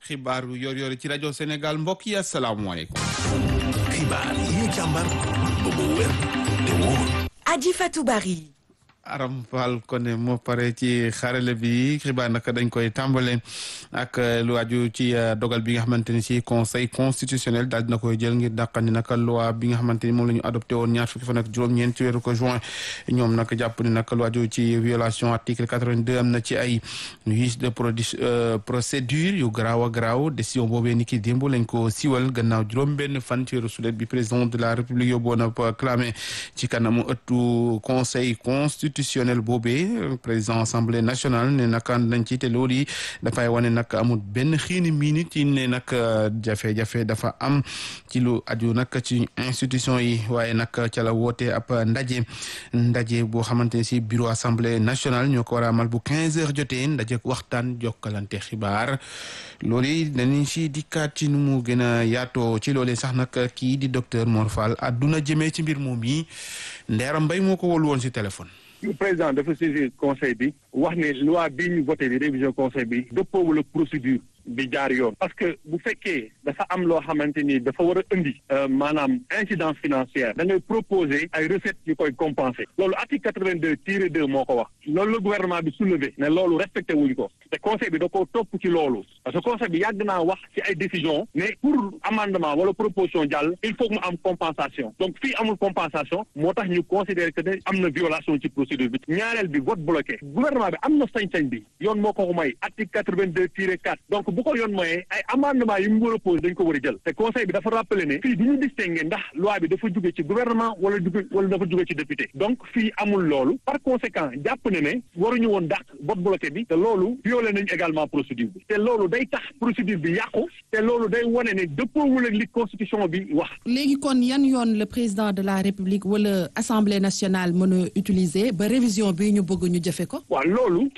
xibaaru yor-yor ci rajo Sénégal mbokk yi asalaamaaleykum. xibaar yi ñu càmbar ba mu wér te wóor. Adji Fatou Bari. Aram Fall Koné moo pare ci xarale bi xibaar nag dañ koy tàmbale ak lu aju ci dogal bi nga xamante ni si conseil constitutionnel daal dina koy jël ngir dàqandi nag loi bi nga xamante ni moom la ñu adopté woon ñaar fukki fan ak juróom-ñeent ci weeru ko juin ñoom nag jàpp ni nag lu aju ci violation article 82 am na ci ay vice de procédure yu garaaw a garaaw décision boobee ni ki démb lañ ko siwal gannaaw juróom-benn fan ci weeru sulet bi président de la république yóbboon a clamé ci kanamu ëttu conseil constitutionnel boobee président assemblée nationale ne nag nañ ci te loolu yi dafay wane nag amul benn xiini miini ci ne nag jafe-jafe dafa am ci lu aju nag ci institution yi waaye nag ca la woote ab ndaje ndaje boo xamante ne si bureau assemblée nationale ñoo ko war a amal bu 15 heures jotee ndaje waxtaan jokkalante xibaar loolu yi dañuy si dikkaat ci nu mu gën a yaatoo ci loolee sax nag kii di docteur Mor Fall àdduna jëmee ci mbir moom yi Ndeera Mbay moo ko wóolu woon si téléphone. président dafa saisir conseil bi wax ne loi bii ñu voté di révision conseil bi dëppoowul ak procédure bi jaar yoon parce que bu fekkee dafa am loo xamante ni dafa war a indi maanaam incidence financière da ngay proposer ay recettes yu koy compenser loolu article quatre-vingt-deux tiré deux moo ko wax loolu la gouvernement bi soulevé ne loolu respecté wuñ ko te conseil bi da ko topp ci loolu parce que conseil bi yàgg naa wax ci ay décision mais pour amendement wala proposition jàll il faut mu am compensation donc fii amul compensation moo tax ñu considérer que ne am na violation ci procédure bi ñaareel bi vote bloqué gouvernement bi am na sañ-sañ bi yoon moo ko ko may article quatre-vingt-deux tiré quatre donc bu ko yoon mooyee ay amendement yi mu war a posé dañ ko war a jël te conseil bi dafa rappelé ne fii du ñu distingué ndax loi bi dafa jóge ci gouvernement wala jóge wala dafa jóge ci député donc fii amul loolu par conséquent jàpp ne ne waruñu woon dàq vote bloqué bi te loolu violé nañu également procédure bi te loolu day tax procédure bi yàqu te loolu day wane ne dëppoowul ak li constitution bi wax léegi kon yan yoon le président de la république wala assemblée nationale mën a utiliser ba révision bi ñu bëgg ñu jëfe ko waaw loolu